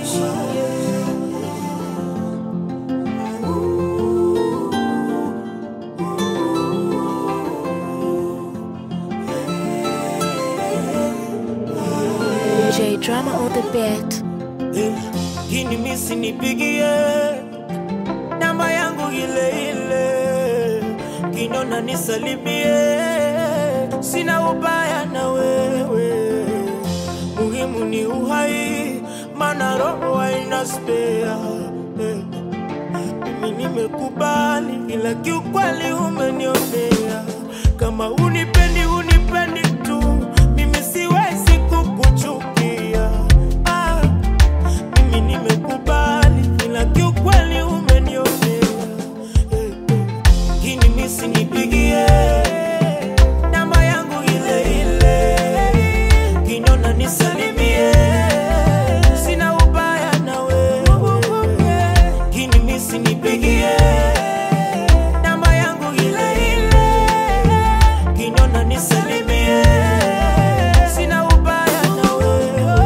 J drama on the beat. Gini misi nipigie namba yangu ile ile, kinona nisalimie, sina ubaya na wewe, muhimu ni uhai, mana roho haina spea. Eh, Mimi nimekubali, ila kiukweli umenionea, kama unipendi unipendi tu, mimi siwezi kukuchukia ah. Mimi nimekubali ila kiukweli umenionea Eh, eh. Gini misi nipigie namba yangu ile ile, kinona nisalimie, sina ubaya na wewe. Gini misi nipigie namba yangu ile ile, kinona nisalimie, sina ubaya na wewe.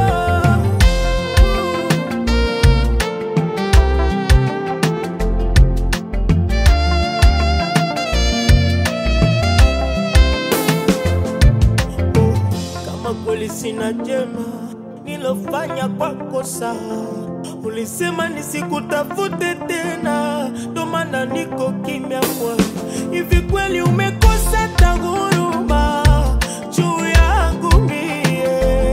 kama kweli sina jema nilofanya kwako sawa, ulisema nisikutafute tena, ndo maana niko kimya kwa hivi. Kweli umekosa ta huruma juu yangu mie?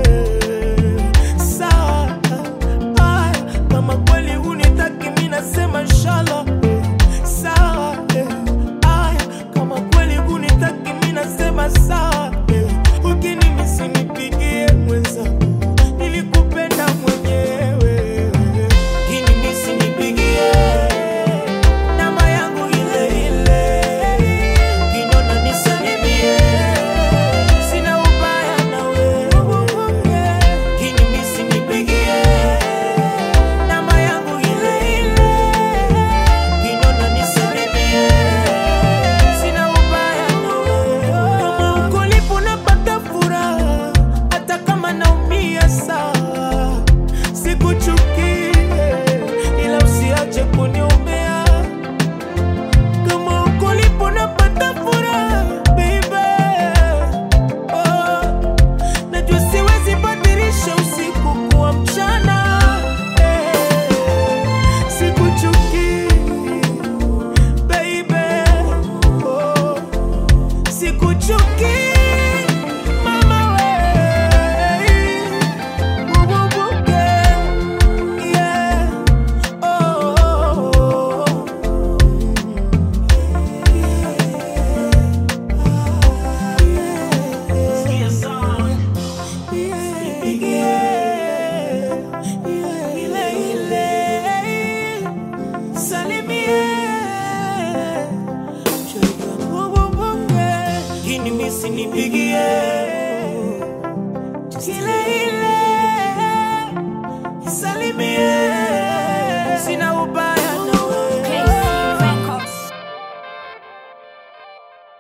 Sawa, aya, kama kweli hunitaki mi nasema inshallah eh, sawa eh, aya, kama kweli hunitaki mi nasema sawa eh, ukinimisi nipigie mwenzangu, nilikupenda mwenyewe. Ukinimisi nipigie namba yangu ile ile, kinona nisalimie, sina ubaya na wewe. Ukinimisi nipigie namba yangu ile ile, kinona nisalimie, sina ubaya na wewe. Kama uko lipo napata furaha, hata kama naumia sawa, sikuchukie, ila usiache kuniombea. Kama uko lipo napata furaha, baby. Oh, najua siwezi badilisha usiku kuwa mchana. Eh, sikuchukii, baby. Oh, sikuchukii, mama we. Ububuke, yeah. Oh, oh, oh. Sikia song. Nipigie,